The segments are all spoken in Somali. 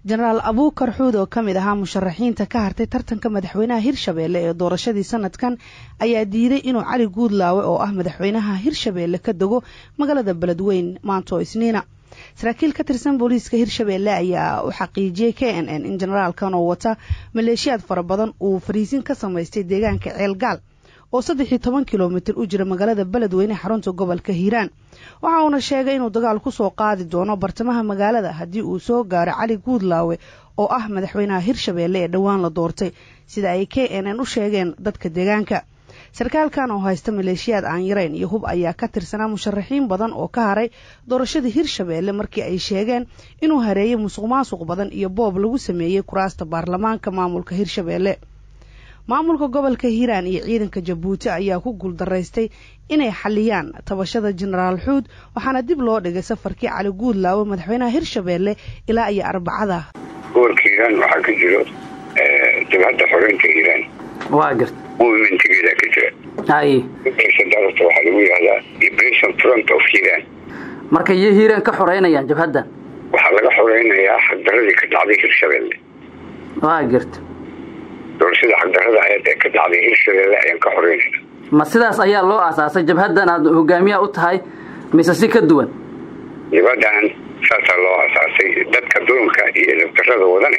jenaraal abuukar xuud oo ka mid ahaa musharaxiinta ka hartay tartanka madaxweynaha hirshabeelle ee doorashadii sanadkan ayaa diiday inuu cali guudlaawe oo ah madaxweynaha hirshabeelle ka dego magaalada beledweyn maanto isniina saraakiil ka tirsan booliiska hirshabeelle ayaa u xaqiijiyey k n n in jenaraalkan oo wata maleeshiyaad fara badan uu fariisin ka samaystay deegaanka ceelgaal oo saddex iyo toban kilomitir u jira magaalada beledweyne xarunta gobolka hiiraan waxa uuna sheegay inuu dagaal kusoo qaadi doono bartamaha magaalada haddii uu soo gaaro cali guudlaawe oo ah madaxweynaha hirshabeelle ee dhowaan la doortay sida ay k n n u sheegeen dadka deegaanka sarkaalkan oo haysta maleeshiyaad aan yarayn iyo hub ayaa ka tirsanaa musharaxiin badan oo ka haray doorashadii hirshabeelle markii ay sheegeen inuu hareeyay musuq maasuq badan iyo boob lagu sameeyey kuraasta baarlamaanka maamulka hirshabeelle maamulka gobolka hiiraan iyo ciidanka jabuuti ayaa ku guuldaraystay inay xaliyaan tabashada jenaraal xuud waxaana dib loo dhigay safarkii cali guudlaawe madaxweynaha hirshabeelle ilaa iyo arbacada gobolka hiiraan waxaa ka jiro jabhadda xoreynta hiiraan waa garta movementigeeda ka jira haye darata waxaa lagu yihahdaa liberation front of hiiraan marka iyo hiiraan ka xoreynayaan jabhaddan waxaa laga xoreynayaa xagdaradii ka dhacday hirshabeelle waa garta doorashada xagdarada aheed ee ka dhacday hirshabeelle ayaan ka xoreynayna ma sidaas ayaa loo aasaasay jabhaddan aad hogaamiyaha u tahay mise si ka duwan jabhadan saasaa loo aasaasay dadka dulunka iyo nabdarada wadane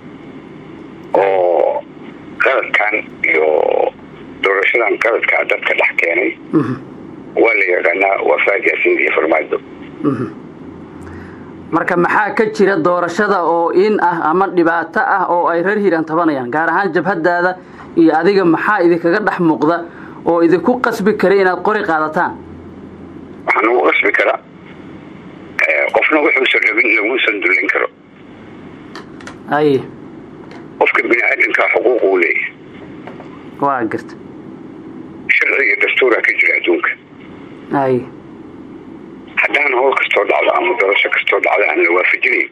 oo qaladkan iyo doorashadan qaladkaa dadka dhex keenay waa la yaqaanaa waa faajasiin iyo farmaajo marka maxaa ka jira doorashada oo in ah ama dhibaato ah oo ay reer hiiraan tabanayaan gaar ahaan jabhadaada iyo adiga maxaa idinkaga dhex muuqda oo idinku qasbi kara inaad qori qaadataan waxaa nagu qasbi karaa qofna wuxuusan rabin laguusan dullin karo aye qofka bini aadamkaa xuquuq uu leeyahay waa garta sharci iyo dastuuraa ka jira adduunka aye haddaan howl kastoo dhacdo ama doorasho kastoo dhacdo aan la waafajinayn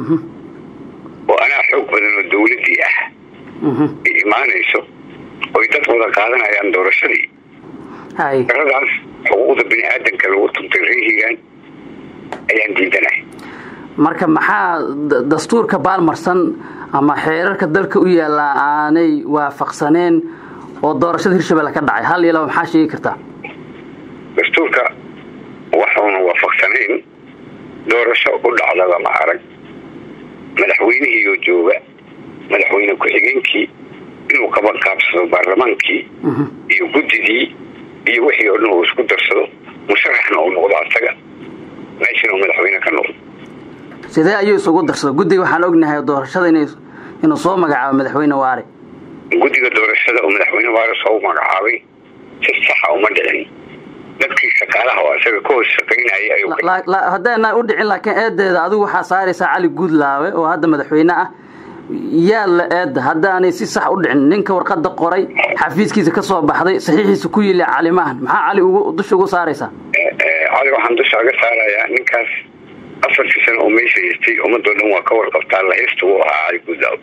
oo anaa xoog badan oo dawladdii ah ay imaanayso oy dad wada qaadanayaan doorashadii aye daradaas xuquuqda bini aadamka lagu tuntay reer hiiraan ayaan diidanahay marka maxaa dastuurka baalmarsan ama xeerarka dalka u yaallaa aanay waafaqsaneen oo doorashada hirshabelle ka dhacay hal iyo laba maxaa sheegi kartaa dastuurka waxuuna waafaqsanayn doorasho u dhacdaba ma arag madaxweynihiioo jooga madaxweyne ku-xigeenkii inuu qabanqaabsado baarlamaankii iyo guddidii iyo wixii oo dhan uu isku darsado musharaxna uu noqdo asaga meeshana uu madaxweyne ka noqdo sidee ayuu isugu darsado guddiga waxaan ognahay doorashada inuu soo magacaabo madaxweyne waare guddiga doorashada oo madaxweyne waare soo magacaabay si saxa uma dhicin dadkii shaqaalaha oo asaga ka hoos shaqaynayay haddaana u dhicin laakiin eedeeda adigu waxaa saaraysaa cali guudlaawe oo hadda madaxweyne ah yaa la eedda haddaanay si sax u dhicin ninka warqada qoray xafiiskiisa ka soo baxday saxiixiisa ku yili calimahan maxaa cali dusha ugu saaraysaa cali waxaan dusha aga saarayaa ninkaas afartii sano oo meesha haystay ummadoo dhan waa ka warqabtaa laheysta uu ahaa cali guudlaawe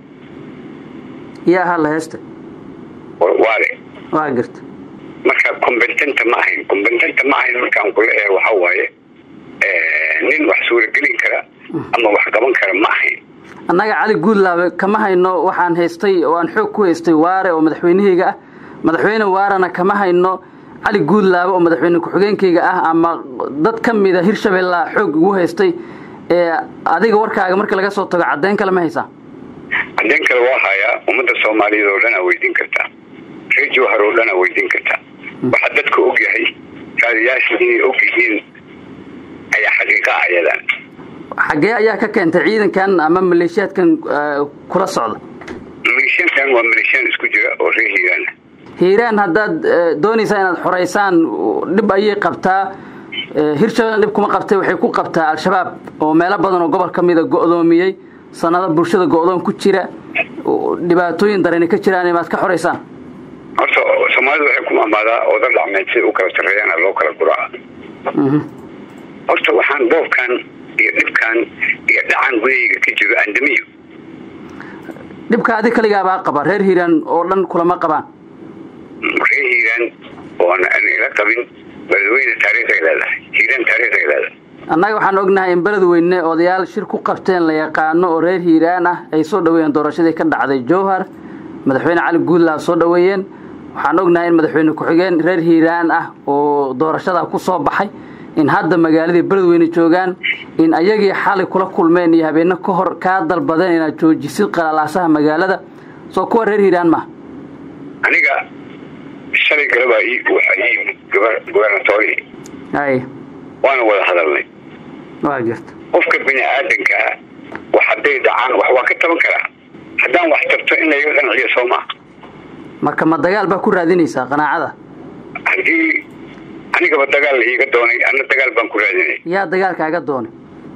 yaa ahaa laheysta waale waa garta marka combententa ma ahayn combententa ma ahayn markaan kula ee waxa waaye nin wax suuragelin kara ama wax qaban kara ma ahayn annaga cali guudlaawe kama hayno waxaan haystay oo aan xoog ku haystay waare oo madaxweynahayga ah madaxweyne waarena kama hayno cali guudlaawe oo madaxweyne ku-xigeenkayga ah ama dad ka mida hirshabella xoog ugu haystay ee adiga warkaaga marka laga soo tago caddeyn kale ma haysaa caddeyn kale waa hayaa ummadda soomaaliyeed oo dhan aa weydiin kartaa reer jawhar oo dhan aa weydiin kartaa waxaa dadka og yahay raadiyaasha inay og yihiin ayaa xaqiiqa ah ayadan xaggee ayaa ka keentay ciidankan ama maleeshiyaadkan kula socda maleeshiyaadkan waa maleeshiyaan isku jira oo reer hiiraan ah hiiraan haddaad doonaysaa inaad xoraysaan dhib ayay qabtaa hirshabelle dhib kuma qabtay waxay ku qabtaa al-shabaab oo meelo badan oo gobol ka mida go'doomiyey sanado bulshada go'doon ku jira dhibaatooyin darani ka jiraan maad ka xoraysaan horta soomaalidu waxay ku maamaadaa ooda dhacmeed si u kala sarreeyana loo kala guraa horta waxaan boobkan iyo dhibkan iyo dhacan gudahayga ka jiro andamiyo dhibka adi kaligaabaa qaba reer hiiraan oo dhan kulama qabaan reer hiiraan oon aan ila qabin beledweyne taariikhay leedahay hiiraan taariikhay leedahay annaga waxaan ognahay in beledweyne odayaal shir ku qabteen la yaqaano oo reer hiiraan ah ay soo dhoweeyeen doorashadii ka dhacday jowhar madaxweyne cali guudlaa soo dhoweeyeen waxaan ognahay in madaxweyne ku-xigeen reer hiiraan ah oo doorashada ku soo baxay in hadda magaaladii beledweyne joogaan in ayagii xalay kula kulmeen iyo habeeno ka hor kaa dalbadeen inaad joojisid qalalaasaha magaalada soo kuwa reer hiiraan maaha aniga shalay galaba waxaa ii yimid gobernatori ay waana wada hadalnay waa jirta qofka bini aadankaa wax hadday dhacaan wax waa ka taban karaa haddaan wax tabto in layga qanciyo soo maa marka ma dagaal baa ku raadinaysaa qanaacada haddii anigaba dagaal la iiga doonay anna dagaal baan ku raadinay yaa dagaalkaaga doonay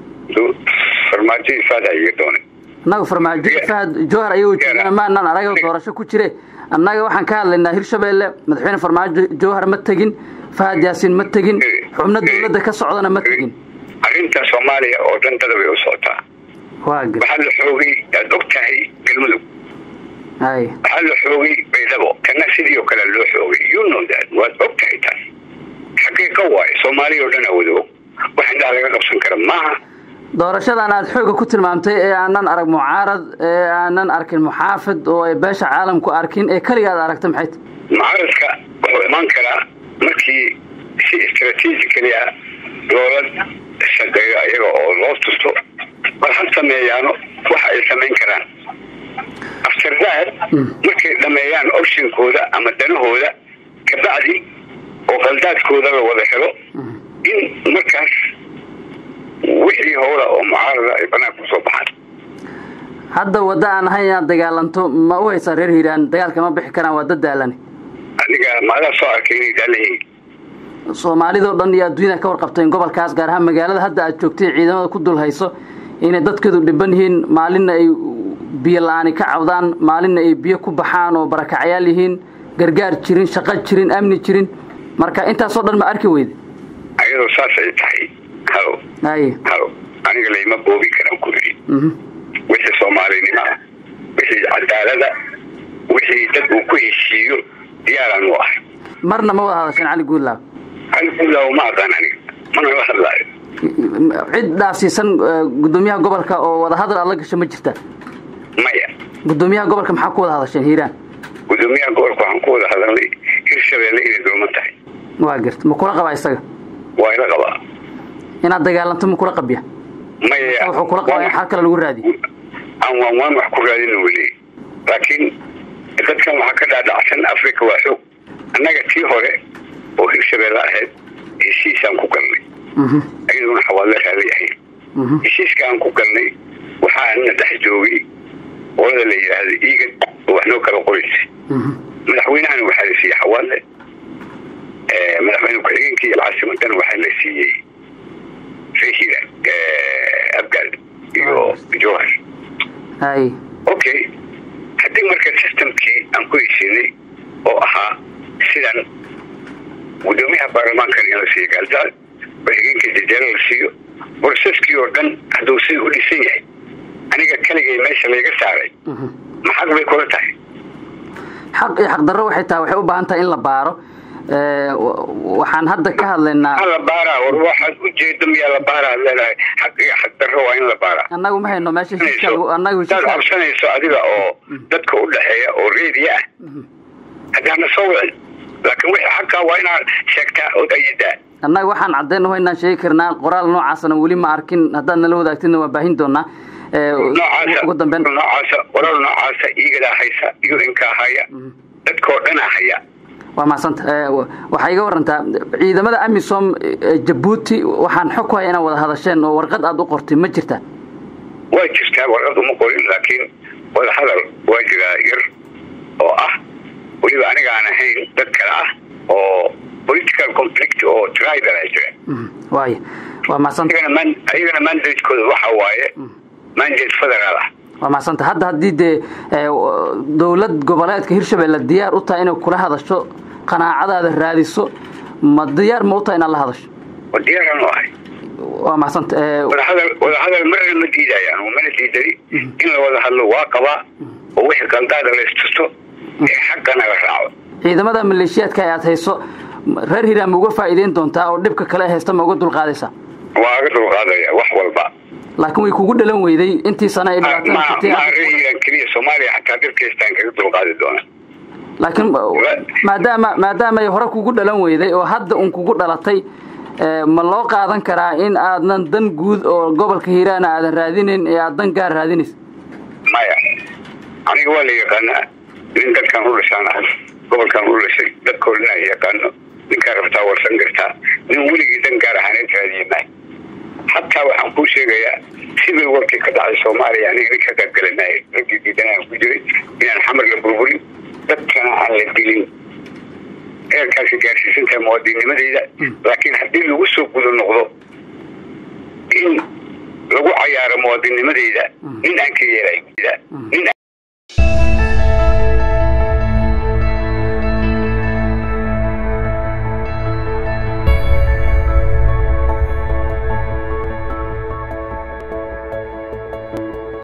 farmaajo ifaada iiga doonay annaga farmaajo ifaad jowhar ayagoo joogaan maanaan araga doorasho ku jire annaga waxaan ka hadlaynaa hirshabeelle madaxweyne farmaajo jowhar ma tegin fahad yaasiin ma tegin xubno dawladda ka socdana ma tegin arrinta soomaaliya oo dhan dada bay u socotaa waa gar waxaa la xoogay aad og tahay galmudug ay waxaa la xoogay baydhabo kana sidii oo kale loo xoogay you know that waad og tahay taas xaqiiqa waaye soomaaliya oo dhan awada og wax indhaha laga qabsan kara maaha doorashadan aad xooga ku tilmaamtay ee aanan arag mucaarad ee aanan arkin muxaafid oo ay beesha caalamku arkin ee keliga aad aragta maxay ta mucaaradka wuxuu imaan karaa markii si istraatiijikali ah loola shaqeeyo ayaga oo loo tusto bal ha sameeyaano waxa ay samayn karaan afterdaad markay dhameeyaan optionkooda ama danahooda kabacdi oo qaldaadkooda la wada helo in markaas wixii howla oo mucaarada ay banaanka kusoo baxaan hadda wadda aan ahayn inaad dagaalanto ma u haysaa reer hiiraan dagaalka ma bixi karaan waa dad daalane aniga maadaa soo arkay inay daalayihiin soomaalidao dhan iyo adduunyada ka warqabteen gobolkaas gaar ahaan magaalada hadda aad joogtay ciidamada ku dul hayso inay dadkeedu dhiban yihiin maalinna ay biyo la-aani ka cabdaan maalinna ay biyo ku baxaan oo barakacyaal yihiin gargaar jirin shaqo jirin amni jirin marka intaasoo dhan ma arki weyde ayadoo saas ay tahay halo ay halo aniga layma boobi karaan ku yidhi wixii soomaalinima wixii cadaalada wixii dad uu ku heshiiyo diyaaraan u ahay marna ma wada hadasheen cali guudlaab cali guudlaaw ma aqaan aniga mana la hadlaayo cid dhaafsiisan gudoomiyaha gobolka oo wada hadal aad la gasho ma jirta maya gudoomiyaha gobolka maxaa ku wada hadasheen hiiraan gudoomiyaha gobolka waxaan ku wada hadalnay hirshabeelle inay dooman tahay waa garta ma kula qabaa isaga waa ila qabaa inaad dagaalanto ma kula qabya maya wuxuu kula qabaa in xal kale lagu raadiyo aan waan waan wax ku raadina weli laakiin dadkan waxaa ka dhaadhacsan africa waa xoog annaga tii hore oo hirshabeelle ahayd heshiisaan ku galnay ayaduna xawaadla raaday ahayd heshiiska aan ku galnay waxaana dhex joogay qolada la yidhaahda iiga oo wax noo kala qoraysa madaxweynahana waxaa la siiyey xawaadle madaxweyne ku-xigeenkii caasimadana waxaa la siiyey rehira abgaal iyo jowhar ay okay haddii marka systemkii aan ku heshiinay oo ahaa sidan gudoomiyaha baarlamaankana in la siiyo gaaldaad ku-xigeenka jajaalo la siiyo boroseskii oo dhan hadduu sida u dhisan yahay aniga keligay meesha layga saaray maxaq bay kula tahay xaq iyo xaqdarro waxay tahay waxay u baahan tahay in la baaro waxaan hadda ka hadlaynaa la baaraa war waxaad ujeedo miyaa la baaraa leedahay xaq iyo xaqdarro waa in la baaraa annagu ma hayno meesha heshiiska annagu hadaad cabsanayso adiga oo dadka u dhexeeya oo reediya ah haddaana soo wicin laakiin wixii xaqaa waa inaad sheegtaa ood ayidaa annaga waxaan caddeyn waynaan sheegi karnaa qoraal noocaasna weli ma arkin haddaad nala wadaagtidna waa baahin doonaa ugu dambeyn noocaasa qoraal noocaasa iigadaa haysa iyo inkaa haya dadkoo dhanaa haya waa mahadsanta waxaa iga warantaa ciidamada amisom jabuuti waxaan xog ku haya inaad wada hadasheen oo warqad aada u qortay ma jirta waa jirtaa warqad uma qorin laakiin wada hadal waa jiraa yar oo ah weliba aniga aan ahayn dad kale ah oo political conflict oo tribal a jira waaya waa mahadsanta ayagana mandatekooda waxa waaye mandate federaal ah waa mahadsanta hadda haddii dee dowlad goboleedka hirshabelle diyaar u tahay inay kula hadasho qanaacadaada raadiso ma diyaar ma u tahay inaad la hadasho diyaaraan u ahay waa mahadsanta wadahadal wadahadal marna ma diidayaan mana diidani in la wada hadlo waa qabaa oo wixii qaldaada la istusto ee xaqana la raaco ciidamada maleeshiyaadka aad hayso reer hiiraan ma uga faa'iideyn doontaa oo dhibka kale haysta ma uga dulqaadaysaa waa aga dulqaadaya wax walba laakiin way kugu dhalan weyday intii sana ay maareigan keliya soomaaliya xataa dhibkaystaan kaga dulqaadi doona laakiin maadaama maadaama ay hore kugu dhalan weyday oo hadda un kugu dhalatay ma loo qaadan karaa in aadnan dan guud oo gobolka hiiraan aadan raadinayn ee aad dan gaar raadinaysa maya aniga waa la yaqaanaa nin dadkaan u dhashaan ah gobolkaan u dhashay dadkoo dhan ay yaqaano ninkaa rabtaa warsan kartaa nin weligii dan gaar ahaaneed raadiye maayo hataa waxaan kuu sheegayaa sibil warkii ka dhacay soomaaliya aniga nin ka qaybgala maayo raggii diidanaan ku jiray inaan xamar la burburin dadkana aan la dilin eerkaasi gaarsiisan tahay muwaadinimadeyda laakiin haddii lagu soo guda noqdo in lagu cayaaro muwaadinimadeyda nin aan ka yeelay nin